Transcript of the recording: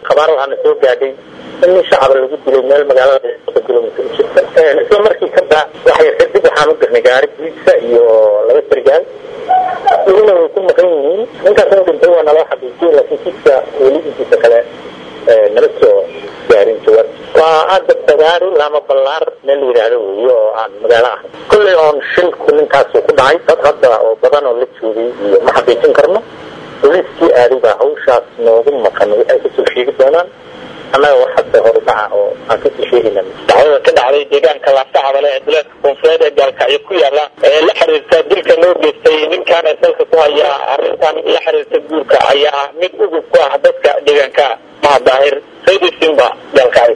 khabaar waxaana soo gaadhay in nin shacaba lagu dilay meel magaalada soddon kilomitr jirta isla markii ka baa waxay kadib waxaan u dirnay gaari biisa iyo laba sargaal iyaguna way ku maqan yihiin ninkaas inu dhintay waa naloo xaqiijiyey laakiin kiiska weli intiisa kale nala soo gaarin jawaab waa hadda bagaari lama ballaar meel la yidhaahdo weeye oo aan magaalo ahay kolley oon shilku ninkaasu ku dhacay dad hadda oo badan oo la joogay iyo ma xaqiijin karno boliiskii aaday baa hawshaas noogu maqan waxay kasoo sheegi doonaan annaga wax hadda horudhaca oo aan kasoo sheegayna dacwada ka dhacday deegaanka laasacabale ee duleedka koonfureed ee gaalkacyo ku yaala ee la xiriirta dilka loo geystay ninkaana salka ku haya arrintan la xiriirta guurka ayaa mid ugub ku ah dadka deegaanka mahadaahir saydi simba gaalkacyo